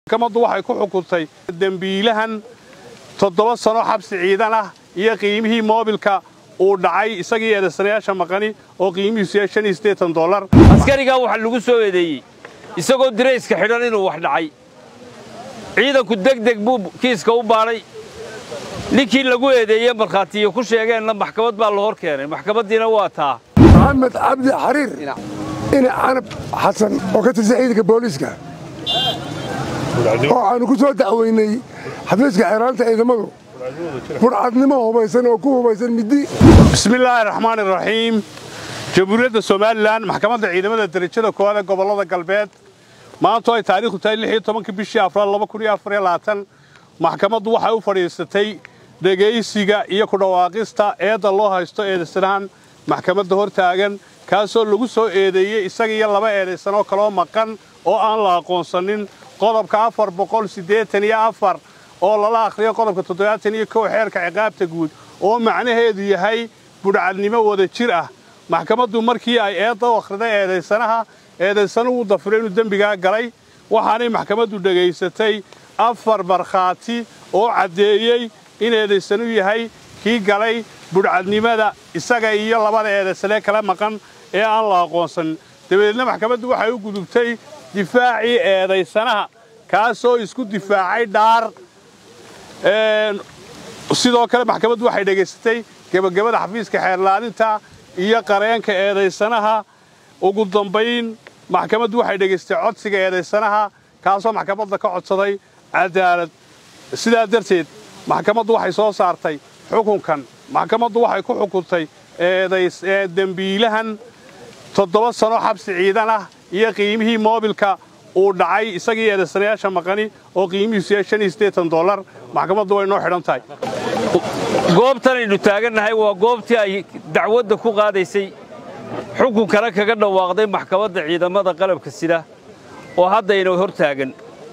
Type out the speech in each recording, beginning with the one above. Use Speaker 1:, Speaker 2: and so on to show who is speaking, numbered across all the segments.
Speaker 1: maxkamaddu waxay ku xukuntay dembiilahan toddoba sano xabsi ciidan ah iyo qiimihii moobilka uu dhacay isagii eedaysanayaasha maqani oo qiimihiisu yahay shan iyo siddeetan dollar
Speaker 2: askarigaa waxaa lagu soo eedeeyey isagoo dirayska xidhan inuu wax dhacay ciidanku degdeg buu kiiska u baadhay ninkii lagu eedeeye markhaatiyo ku sheegeenna maxkamad baa la hor keenay maxkamaddiina waa taa
Speaker 3: maxamed cabdi xariir ina canab xasan oo ka tirsan ciidanka booliiska oo aanu ku soo dacweynay xafiiska xeeraanta ciidamadu furcadnimo hubaysan oo ku hubaysan middi
Speaker 1: bismillaahi raxmaani raxiim jamhuuriyadda somalilan maxkamadda ciidamada derajada koowaad ee gobollada galbeed maantu ay taariikhdu tahay lix iyo tobanka bishii afraad laba kun iyo afar iyo labaatan maxkamaddu waxay u fadhiisatay dhegaysiga iyo ku dhawaaqista eedda loo haysto eedaysanahan maxkamadda hor taagan kaasoo lagu soo eedeeyey isaga iyo laba eedaysanoo kaloo maqan oo aan la aqoonsanin qodobka afar boqol siddeetan iyo afar oo lala akhriyo qodobka toddobaatan iyo kow xeerka ciqaabta guud oo macnaheedu yahay budhcadnimo wada jir ah maxkamaddu markii ay eedda u akhriday eedaysanaha eedaysanuhu dafiro inuu dembigaa galay waxaanay maxkamaddu dhegaysatay afar markhaati oo caddeeyey in eedaysanu yahay kii galay budhcadnimada isaga iyo labada eedaysanee kala maqan ee aan la aqoonsanin dabadeedna maxkamaddu waxay u gudubtay difaacii eedaysanaha kaasoo isku difaacay dhaar sidoo kale maxkamaddu waxay dhegaysatay gebagabada xafiiska xeerlaalinta iyo qareenka eedaysanaha ugu dambayn maxkamaddu waxay dhegaysatay codsiga eedaysanaha kaasoo maxkamadda ka codsaday cadaalad sidaa darteed maxkamaddu waxay soo saartay xukunkan maxkamaddu waxay ku xukuntay dembiilahan toddoba sano xabsi ciidan ah iyo qiimihii moobilka uu dhacay isagii eedaysanayaasha maqani oo qiimihiisu yahay shan iyo siddeetan dollar maxkamaddu way noo xidhan tahay
Speaker 2: goobtanaynu taagannahay waa goobtii ay dacwadda ku qaadaysay xukunkana kaga dhawaaqday maxkamadda ciidamada qalabka sida oo haddayna hor taagan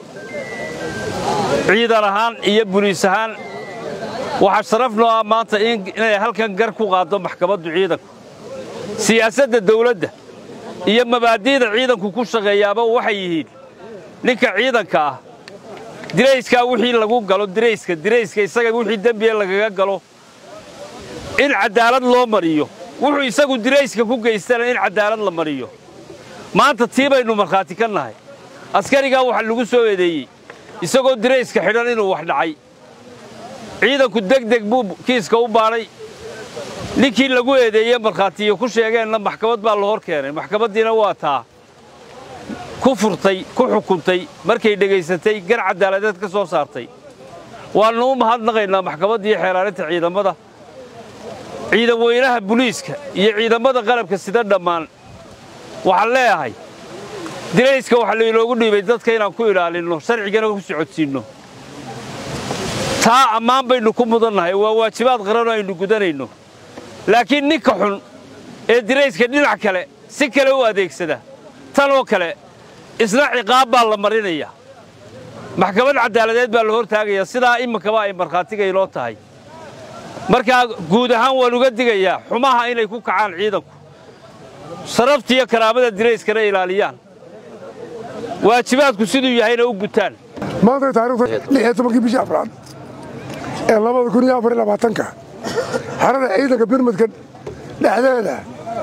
Speaker 2: ciidan ahaan iyo buliis ahaan waxaa sharaf noo ah maanta inay halkan gar ku qaaddo maxkamaddu ciidanku siyaasadda dawladda iyo mabaadi'da ciidanku ku shaqeeyaaba waxay yihiin ninka ciidanka ah dirayskaa wixii lagu galo dirayska dirayska isaga wixii dembiga lagaga galo in caddaalad loo mariyo wuxuu isagu dirayska ku geystana in caddaalad la mariyo maanta tii baynu markhaati ka nahay askarigaa waxaa lagu soo eedeeyey isagoo dirayska xidhan inuu wax dhacay ciidanku degdeg buu kiiska u baadhay ninkii lagu eedeeye markhaatiyo ku sheegeenna maxkamad baa la hor keenay maxkamaddiina waa taa ku furtay ku xukuntay markay dhegaysatay gar caddaaladeed ka soo saartay waannu u mahadnaqaynaa maxkamaddii xeelaalinta ciidamada ciidan weynaha buliiska iyo ciidamada qalabka sida dhammaan waxaan leeyahay dirayska waxaa lainoogu dhiibay dadka inaan ku ilaalinno sharcigana ku socodsiinno taa ammaan baynu ku mudannahay waa waajibaad qaranoo aynu gudanayno laakiin ninka xun ee dirayska dhinac kale si kale u adeegsada tanoo kale isna ciqaab baa la marinaya maxkamad caddaaladeed baa la hor taagayaa sidaa iminkaba ay markhaatiga inoo tahay markaa guud ahaan waan uga digayaa xumaha inay ku kacaan ciidanku sharaftiiyo karaamada dirayskana ilaaliyaan waajibaadku siduu yahayna u gutaan
Speaker 3: maantay taarikhda lix iyo tobankii bishii afraad ee labada kun iyo afar iyo labaatanka xerada ciidanka birmadka dhexdeeda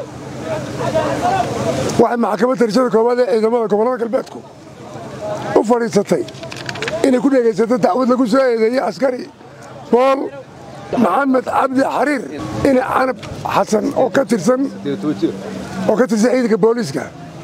Speaker 3: waxay maxkamadda darajada koowaad ee ciidamada gobollada galbeedku u fadhiisatay inay ku dhegaysato dacwad lagu soo eedeeyey askari bool maxamed cabdi xariir ina canab xasan oo ka tirsan oo ka tirsan ciidanka booliiska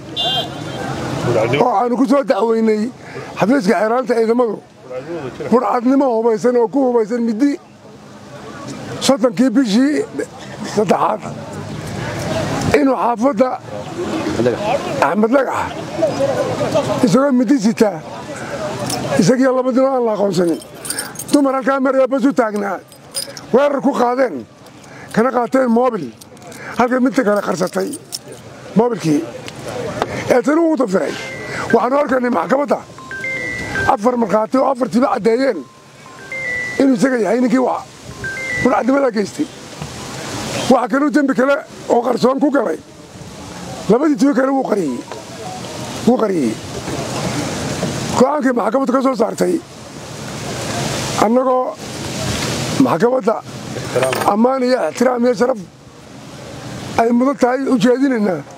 Speaker 3: oo aanu ku soo dacweynay xafiiska xeeraanta ciidamadu furcadnimo hubaysan oo ku hubaysan middi soddonkii bishii saddexaad inuu xaafadda axmed lagax isagoo middi sitaa isagiyo labadinoo aan la aqoonsanin dumar halkaa maraya bas u taagnaa weerar ku qaadeen kana qaateen moobil halkay midta kale qarsatay moobilkii eetanu ugu dafiray waxaanu halkanay maxkamadda afar markhaati oo afartiiba caddeeyeen inuu isaga yahay ninkii burcadnimada geystay waxa kaluu dembi kale oo qarsoon ku galay labadii tibo kale wuu qariyey go'aankii maxkamaddu ka soo saartay annagoo maxkamadda ammaan iyo ixtiraam iyo sharaf ay mudan tahay u jeedinaynaa